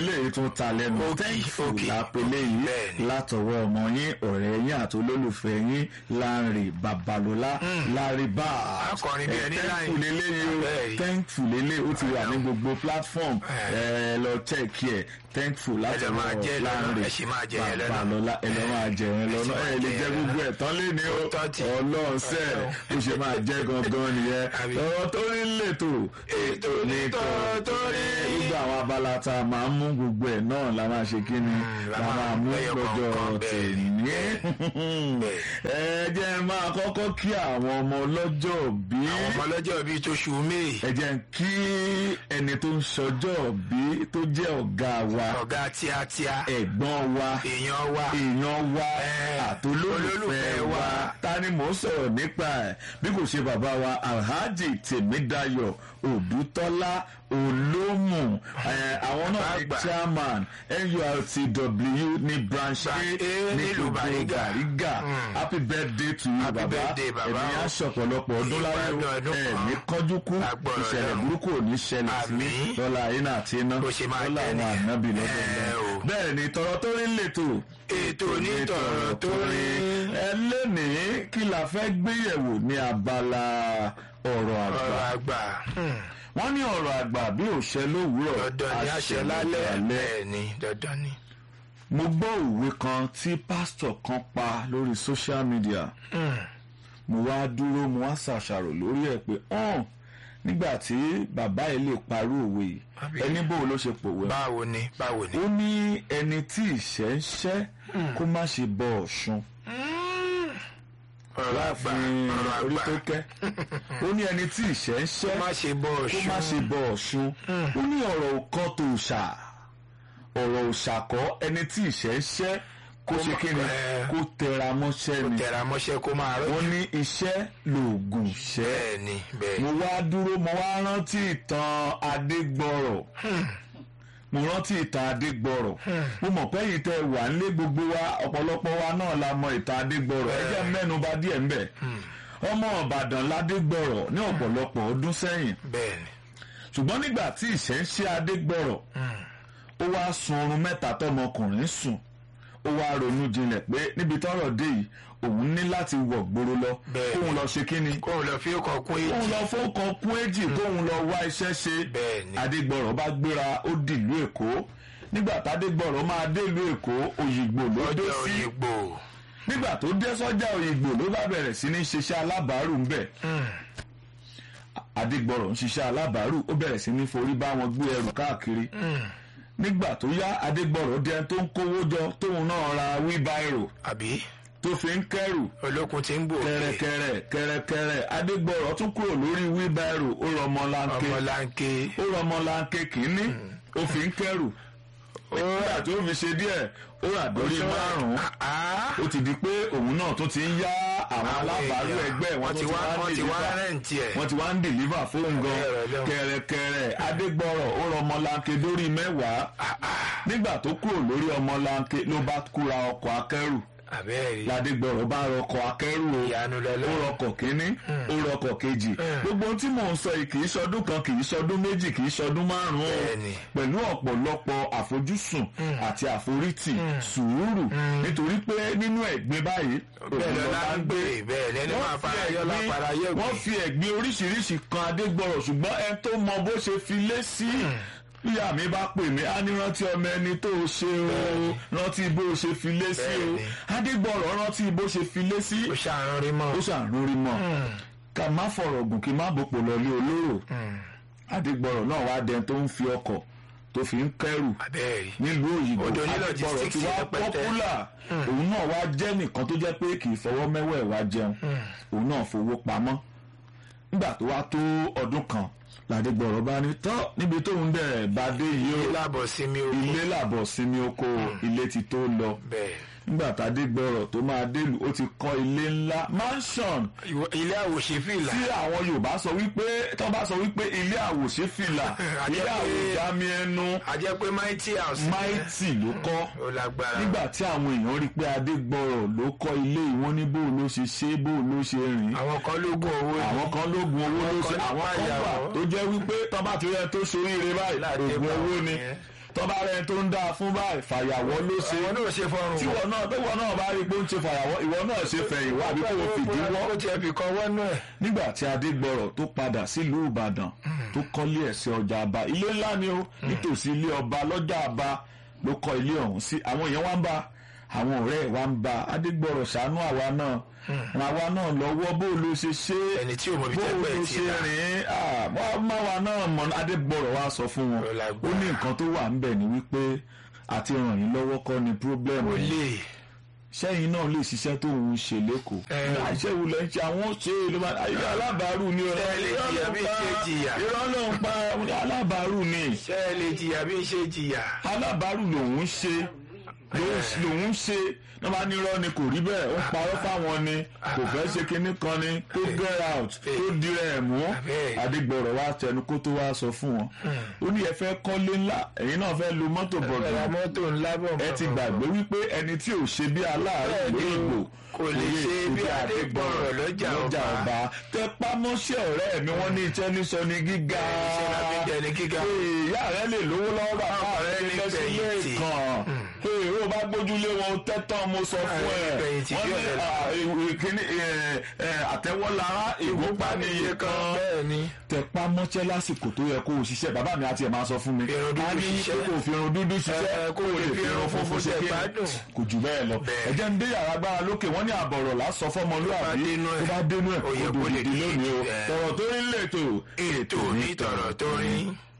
eléyìí tún ta lẹ́nu Òkì, thankful òkì. lápẹlẹ yìí Bẹ́ẹ̀ni. látọwọ́ ọmọ yín ọ̀rẹ́ yín àti olólùfẹ́ yín Lánrè Babalọlá Larry Bá Akọrin bí ẹni láì- thankful lélẹ́yìí o Bẹ́ẹ̀ni. thankful lélẹ́yìí ó ti wà ní gbogbo platform ẹ lọ check ẹ thankful máa látọwọ́ jẹ lọ́nà, Lánrè ẹ sì máa jẹ yẹn lọ́nà. Babalọlá ẹ lọ máa jẹ yẹn lọ́nà máa ẹ lè jẹ jẹ yẹn gbogbo ẹ̀ tán lé ní o Ó tọ́ ti. ọlọ́ọ̀sẹ̀ ó ṣe máa jẹ́ gangan nìyẹn Àbí. ọ̀rọ̀ tó rí lètò Ètò ní tọ̀rọ̀ tó rí. gbogbo àwọn abala tá a máa ń mú gbogbo ẹ̀ náà la máa ṣe kí ni la la máa máa mú mú lẹ́yọ lọ́jọ́ kọ̀ọ̀kan, bẹ́ẹ̀ ni, tèmi ẹ jẹ́ máa kọ́kọ́ kí àwọn ọmọ ọlọ́jọ́ bí àwọn ọmọ ọlọ́jọ́ bíi tóṣù may ẹ jẹ́ kí ẹni tó ń ṣọjọ́ bí tó jẹ́ ọ̀gá wa ọ̀gá tíátíá ẹ̀gbọ́n wa èèyàn wa èèyàn wa Eh, àtolólùfẹ́ olólùfẹ́ wa wa. ta ni mò ń sọ̀rọ̀ nípa ẹ̀ bí kò ṣe bàbá wa alhaji tèmídayọ̀ òdútọ́lá olómù eh, àwọn náà ní Bàbá. chairman nurtw ní branch a Branch A ní nílùú gbogbo Bariga. Bariga happy birthday to you Happy bàbá birthday, bàbá. ẹ̀mí aṣọ̀pọ̀lọpọ̀ ọdún láyé o Ìgbádùn ọdún ẹ̀ kan. ní kánjú kú Agbọ̀rọ̀ ìṣẹ̀lẹ̀ Ọlọ́run. burúkú ò ní ṣẹlẹ̀ sí Àmín. lọ́la iná àti iná Bó ṣe máa lọ́la jẹ́ àwọn nìyẹn. ànábì Eh, lọ́dọọdún o. bẹ́ẹ̀ ni tọrọ tó rí lètò ètò onítọ̀rọ̀ tó rí ẹ lónìí kí la fẹ́ gbéyẹ̀wò ní abala ọ̀rọ̀ àgbà ọ̀rọ̀ àgbà hmm, wọ́n ní ọ̀rọ̀ àgbà bí òṣè lówùúrọ̀ dandan ni àṣẹ lálẹ́ bẹ́ẹ̀ ni dandan ni mo gbọ́ òwe kan tí pásítọ̀ kan pa lórí social media Hmm, mo wá dúró mo wá ṣàṣàrò lórí ẹ̀ pé hàn nígbà tí bàbá yìí lè parí òwe yìí Àbí? ẹni bò ló ṣe pòwe báwo ni báwo ni. ó ní ẹni tí ìṣẹ́ ń ṣẹ́ kó má ṣe bọ ọ̀ṣun ọ̀rọ̀ àgbà láàfin ọ̀rọ̀ orí àgbà tó kẹ́ ó ní ẹni tí ìṣẹ́ ń ṣẹ́ má ṣe bọ́ kó ọ̀ṣun má ṣe bọ ọ̀ṣun ó ní ọ̀rọ̀ kan tó ṣà ọ̀rọ̀ òṣàkọ́ ẹni tí ìṣẹ́ ń ṣẹ́ kó ṣe kí ni Eh. kó tẹra mọ́ṣẹ́ ni tẹ̀ra mọ́ṣẹ́ kó máa rọ́ wọ́n ní iṣẹ́ lòògùn ṣẹ́ bẹ́ẹ̀ ni bẹ́ẹ̀ mo wá dúró mo wá rántí ìtàn adégbọrọ̀ mo rántí ìtàn adégbọrọ̀ mo mọ̀ pé yìí tẹ wà nílé gbogbo wa ọ̀pọ̀lọpọ̀ wa náà la mọ ìtàn adégbọrọ̀ ẹ jẹ́ mẹ́nu bà díẹ̀ ń bẹ̀ ọmọ ìbàdàn ládégbọrọ̀ ní ọ̀pọ̀lọpọ̀ ọdún sẹ́yìn bẹ́ẹ̀ ni ṣùgbọ́n nígbà tí ìṣẹ́ ń ṣe adégbọrọ̀ ó wá sun oorun mẹ́ta tọmọkùnrin sùn ó wá ronú jinlẹ̀ pé níbi tọ́rọ̀ dé yìí òun ní láti wọ̀ gbòòrò lọ Bẹ́ẹ̀ kóun lọ ṣe kíni kóun lọ fi ọkọ̀ kún èjì kóun lọ fọ́kàn kún èjì kóun lọ wá iṣẹ́ ṣe Bẹ́ẹ̀ ni. adégbọ̀rọ̀ bá gbéra ó dìlú èkó nígbà tádégbọ̀rọ̀ máa délùú èkó òyìnbó ló dé ọjọ́ sí òyìnbó nígbà tó dé sọ́jà òyìnbó ló bá bẹ̀rẹ̀ sí ní ṣiṣẹ́ alábàárù ń bẹ̀ adégbọ̀rọ̀ ń ṣiṣẹ́ alábàárù ó bẹ̀rẹ̀ sí ní forí bá wọn gbé ẹrù káàkiri nígbà tó yá adégbọ̀rọ̀ dẹni tó ń kówó jọ tóun náà ra wíbáìrò àbí tó fi ń kẹrù olókun ti ń gbò òkè kẹrẹkẹrẹ kẹrẹkẹrẹ adégbọrọ tún kúrò lórí wíbẹrù ó rọmọlanke ọmọlanke ó rọmọlanke kínní ó fi ń kẹrù nígbà tó fi ṣe díẹ̀ ó rà dórí márùnún Ah, ó ti di pé òun náà tó ti ń yá àwọn Àwọn alábàárù èèyàn, ẹgbẹ́ wọn wọ́n tó ti ti wá- wá ń wọ́n ti wá dìlífà rẹ́ǹtì ẹ̀. wọ́n ti wá ń dìlífà fóun gan Ẹ̀rọ lẹ́wọ̀n. kẹrẹkẹrẹ adégbọrọ ó rọmọlanke dórí mẹ́wàá nígbà tó kúrò lórí ọmọlanke ló bá kúra ọkọ̀ akẹ́rù àbẹ́ẹ̀rí ládégbọrọ bá rọkọ̀ akẹ́rù o ìyanu ó lọ́lọ́ rọkọ̀ kínní ó rọkọ̀ kejì gbogbo ohun tí mò ń sọ yìí kì í ṣọdún kan kì í ṣọdún méjì kì í ṣọdún márùn-ún o Bẹ́ẹ̀ni. pẹ̀lú ọ̀pọ̀lọpọ̀ àfojúsùn àti àforítì sùúrù nítorí pé nínú ẹ̀gbin báyìí bẹ́ẹ̀ òun lọ́la ń gbé bẹ́ẹ̀ lẹ́ni wọ́n máa fi fara yọ ẹ̀gbin- lápara yẹ wọ́n fi ẹ̀gbin oríṣiríṣi kan adégbọ̀rọ̀ ṣùgbọ́n ẹni tó mọ bó ṣe fi lé sí bíyà mi bá pè mí á ní rántí ọmọ ẹni tó o ṣe o rántí bó o ṣe fi lé sí o Bẹ́ẹ̀ni. adégbọ̀rọ̀ rántí bó ṣe fi lé sí ó ṣàrùn rí mọ́ ó ṣàrúrí mọ́ ká má fọ̀rọ̀ gùn kí má bòpò lọ́lé olóró adégbọ̀rọ̀ náà wá dẹni tó ń fi ọkọ̀ tó fi ń kẹ́rù àbẹ́ẹ̀rí nílùú òyìnbó Odò ní adégbọ̀rọ̀ logistics tí wá rẹpẹtẹ. pọ́pùlà òun náà wá jẹ́ nìkan tó jẹ́ pé kì í fọwọ́ mẹ́wẹ̀ẹ́ wá jẹun òun náà fowó pamọ́ nígbà tó wá tó ọdún kan ládégbọ̀rọ̀ bá ní tọ́ níbi tóun dẹ̀ bá dé yìí ó lábọ̀ sí mi ogun ilé làbọ̀ sinmi oko ilé ti tó lọ bẹ́ẹ̀ nígbà tádégbọ̀rọ̀ tó máa délùú ó ti kọ́ ilé ńlá mansion Ìwọ- ilé àwòṣe fìlà tí àwọn yorùbá sọ wípé tó bá sọ wípé ilé àwòṣe fìlà Àjẹ́ ilé pé- àwòjámi ẹnu a jẹ́ pé mighty house máìtì ló kọ́ ó lágbára nígbà tí àwọn èèyàn rí i pé adégbọrọ̀ ló kọ́ ilé ìwọ́n ní bó ló ṣe ṣe bó ló ṣe rìn àwọn kan lógún owó ni. àwọn kan lóògùn owó ló ṣe kan àwọn kan nípa wà ìyàwó. tó jẹ́ wípé tọ́ba ti rẹ tó ṣoríire báyìí Láti oògùn pa owó àwọn ni yẹn. tọ́ba rẹ̀ tó ń dáa fún báyìí fàyàwọ́ ló ṣe àwọn náà ṣe fọrùn tí wọn náà tọ́wọ́ náà bá rí i pé ó ń ṣe fàyàwọ́ ìwọ náà ṣe fẹ̀yìn wá àbí kò fìdí wọ́ ó tiẹ̀ fi kan wọ́nú ẹ̀. nígbà tí adégbọrọ tó padà sílùú ìbàdàn tó kọ́lé ẹ̀ sí ọjà àbá ilé ńlá ni ó nítòsí ilé ọba lọ́jà àbá ló kọ́ ilé ọ̀hún sí àwọn èèyàn wá ń bá àwọn ọ̀rẹ́ ẹ̀ wá ń bá adégbọrọ ṣàánú àwa náà ràn àwa náà lọ́wọ́ bó ló ṣe ṣe é ẹni tí ò mọ̀ bí bó tẹ́gbẹ́ ló ti ṣe rà. rìn ín máwa náà mọ adégbọrọ wa sọ fún wọn Ó lágbára. ó ní nǹkan tó wà ń bẹ̀ ni wípé àti ràn yín lọ́wọ́ kọ́ ni problem ó yín lè sẹ́yìn náà lè ṣiṣẹ́ tó ń ṣe lẹ́kọ̀ọ́. Ẹ. iṣẹ́ wo lẹ ń ṣe àwọn ṣe ló máa ayé alábàárù ni ọ̀rọ̀ Ṣé ẹ lè jìyà bí ṣe jìyà? irọ́ ló ń pa alábàárù ni ṣé ẹ lè jìyà bí ń ṣe jìyà. alábàárù lòun ṣe lòun ṣe náà bá nírọ́ ni kò rí bẹ́ẹ̀ ó ń parọ́ fáwọn ni kò fẹ́ ṣe kinní kan ni kó get out tó dirẹ̀ ẹ̀ mú Bẹ́ẹ̀. adigbọ̀rọ̀ wa tẹnu kó tó wá sọ fún wọn ó ní ẹ fẹ́ kọ́lé ńlá ẹ̀yin náà fẹ́ lo mọ́tò bọ̀dọ̀ ẹ̀rọ mọ́tò ńlá bọ̀ ẹ ti gbàgbé wípé ẹni tí ò ṣe bí aláàárẹ̀ Bẹ́ẹ̀ ni lórí ìgbò kò lè ṣe bí Adégbọrọ̀ lọ́jà ọba. tẹpámọ́ṣẹ́ ọ̀rẹ́ mi wọ́n ní iṣẹ́ ní sọ ní gíga iṣẹ́ la fi ń jẹ ní gíga. Ee, ìyá rẹ lè lówó lọ́wọ́ bàbá rẹ Ọ̀rẹ́ ní ní lẹ́sílẹ̀ gbẹ̀yìntì. kan ee ó bá gbójúlé wọn tẹ́tàn mo sọ fún ẹ Ọ̀rẹ́ ní gbẹ̀yìntì wọ́n bí ní ọ̀rẹ́ ah, ìwé kíní àtẹ́wọ́lára ìgbópa níye kan bẹ́ẹ̀ ni tẹpá mọ́ṣẹ́ lásìkò tó yẹ kó o ṣiṣẹ́ bàbá mi àti ẹ̀ máa sọ fún mi Fi irun dúdú a ní ṣiṣẹ́. pé kò fi irun dúdú ṣiṣẹ́ Ẹ, kó o lè fi irun funfun ṣe kí gbádùn. kò jù bẹ́ẹ̀ lọ Bẹ́ẹ̀. ẹ̀jẹ̀ ń dé yàrá gbára lókè wọ́n ní àbọ̀rọ̀ lásọ fọmọlúwàbí dénú ẹ̀. tó bá dénú ẹ̀ Ó yẹ kó kó lè dòdìdì lónìí o ẹ̀. tọ̀rọ̀ tó ń lè tò ètò onítọ̀rọ̀ tó rin.